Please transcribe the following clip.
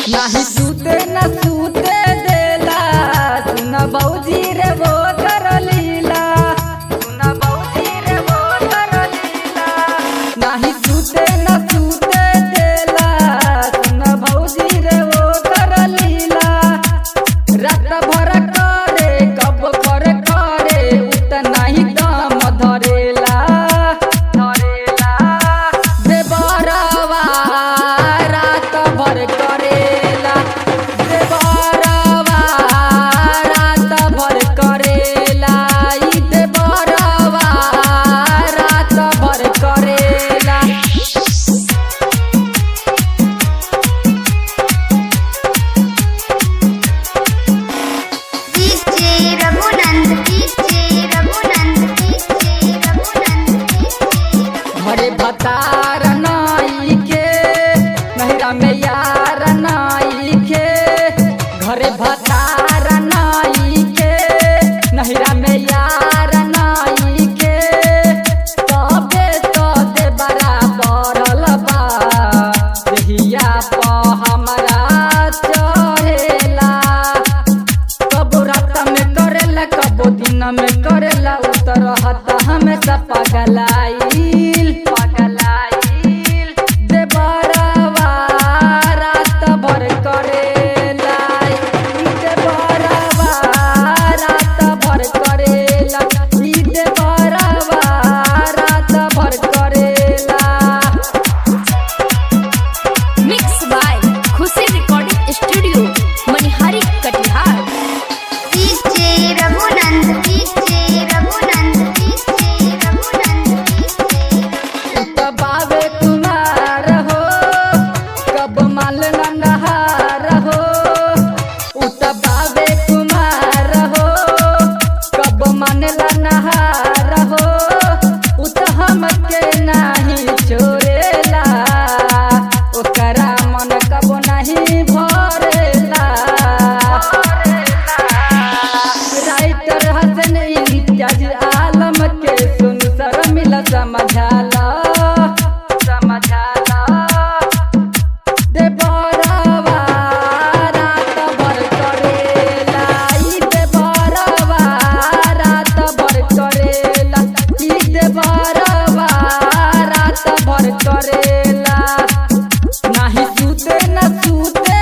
नाही सूते न सूते देला सुन बौजी रे वो कर लीला सुन बौजी रे वो कर लीला नाही सूते न सूते देला सुन बौजी रे वो कर लीला रात भर करे कब कर करे उत नाही दम धरेला धरेला देवरवा रात भर करेला देवरवा रात भर करेला ई देवरवा रात भर करेला DJ Raghunand DJ Raghunand DJ Raghunand घरे भतार नाई के नहरा में यार नाई के घरे भतार नाई के नहरा में यार नाई के तबे तो दे बराबर बा देहिया प हमरा चढ़ेला कबो रात में करेला कबो दिन में करेला उतर हता हमेशा पगलाइल पगलाइल देवरवा रात भर करेला ई देवरवा रात भर करेला ई देवरवा रात भर करेला mix by Khushi recording studio Manihari Katihar DJ Raghunand DJ Raghunand DJ Raghunand उत बावे कुमार हो कब माल नंदहार हो उत बावे कुमार हो कब मानला नहार हो उत हमके नाही छोड़ेला ओकरा मन कब नहीं भरेला राइटर हसन इम्तियाज आलम के सुन सर मिला समझाला समझाला देवरवा रात भर करेला ई देवरवा रात भर करेला ई देवरवा रात भर करेला नाही सूते न सूते